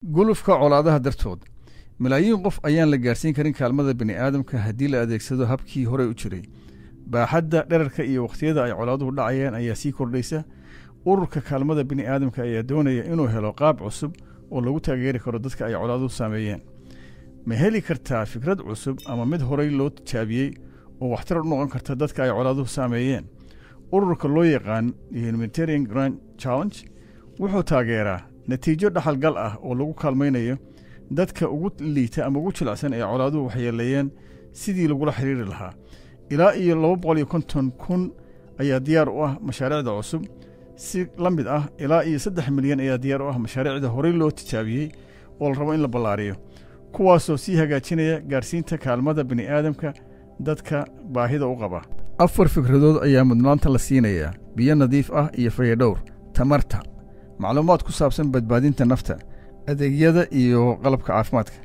gulufka colaadaha dartood malaayiin qof ayaan la gaarsiin karin kaalmada bini aadamka haddii la adeegsado habkii horey u jiray baaxadda dherarka iyo wakhtiyada ay colaaduhu dhacayaan ayaa sii kordhaysa ururka kaalmada bini aadamka ayaa doonaya inuu helo qaab cusub oo lagu taageeri karo dadka ay colaaduhu saameeyeen ma heli kartaa fikrad cusub ama mid horey loo tijaabiyey oo waxtar u noqon karta dadka ay colaaduhu saameeyeen ururka loo yaqaan humanitarian grand challenge wuxuu taageeraa natiijo dhaxalgal ah oo lagu kaalmaynayo dadka ugu liita ama ugu jilicsan ee colaaduhu waxyeeleeyeen sidii lagula xiriiri lahaa ilaa iyo laba boqol iyo konton kun ayaa diyaar u ah mashaariicda cusub si la mid ah ilaa iyo saddex milyan ayaa diyaar u ah mashaariicda horey loo tijaabiyey oo la rabo in la ballaariyo kuwaasoo sii hagaajinaya gaarsiinta kaalmada bini aadamka dadka baahida u qaba afar fikradood ayaa mudnaanta la siinayaa biyo nadiif ah iyo fayadhowr tamarta macluumaad ku saabsan badbaadinta nafta adeegyada iyo qalabka caafimaadka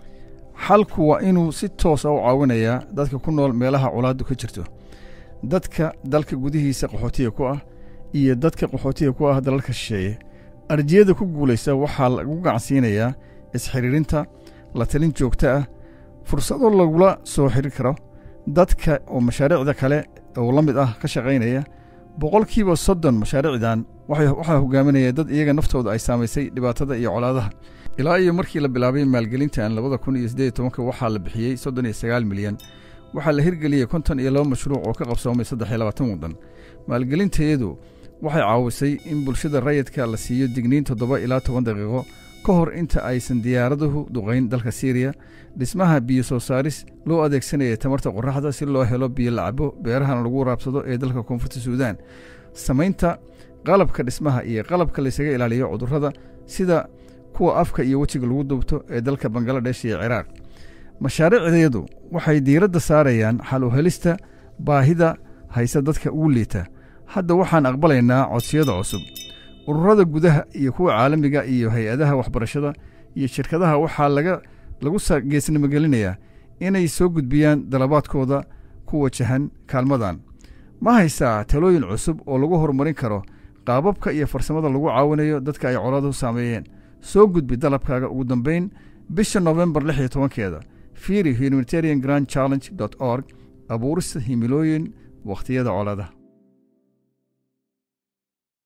xalku waa inuu si toosa u caawinayaa dadka ku nool meelaha colaaddu ka jirto dadka dalka gudihiisa qaxootiga ku ah iyo dadka qaxootiga ku ah dalalka shisheeye arjiyada ku guulaysa waxaa lagu gacansiinayaa isxidhiirinta la talin joogto ah fursado lagula soo xidri karo dadka oo mashaariicda kale oo la mid ah ka shaqaynaya boqolkiiba soddon mashaariicdan waxaa hogaaminaya dad iyaga naftooda ay saamaysay dhibaatada iyo colaadaha ilaa iyo markii la bilaabay maalgelintan labada kun iyo siddeed iyo tobanka waxaa la bixiyey soddon iyo sagaal milyan waxaa la hirgeliyey konton iyo laba mashruuc oo ka qabsoomay saddex iyo labaatan waddan maalgelintayadu waxay caawisay in bulshada rayidka la siiyo digniin toddoba ilaa toban daqiiqo ka hor inta aysan diyaaraduhu duqayn dalka siiriya dhismaha biyo soo saaris loo adeegsanaya tamarta qoraxda si loo helo biyo lacabo beerahana lagu waraabsado ee dalka koonfurta suudaan samaynta qalabka dhismaha iyo qalabka laysaga ilaaliyo cudurrada sida kuwa afka iyo wejiga lagu dubto ee dalka bangaladesh iyo ciraaq mashaariicdeedu waxay diiradda saarayaan xal u helista baahida haysa dadka ugu liita hadda waxaan aqbalaynaa codsiyada cusub ururada gudaha iyo kuwa caalamiga iyo hay-adaha waxbarashada iyo shirkadaha waxaa laga lagu geesnimogelinayaa inay soo gudbiyaan dalabaadkooda ku wajahan kaalmadan ma haysaa talooyin cusub oo lagu horumarin karo qaababka iyo farsamada lagu caawinayo dadka ay colaaduhu saameeyeen soo gudbi dalabkaaga ugu dambayn bisha nofembar lix iyo tobankeeda fiiri humanitarian grand challenge dot org abuurista himilooyin wakhtiyada colaadaha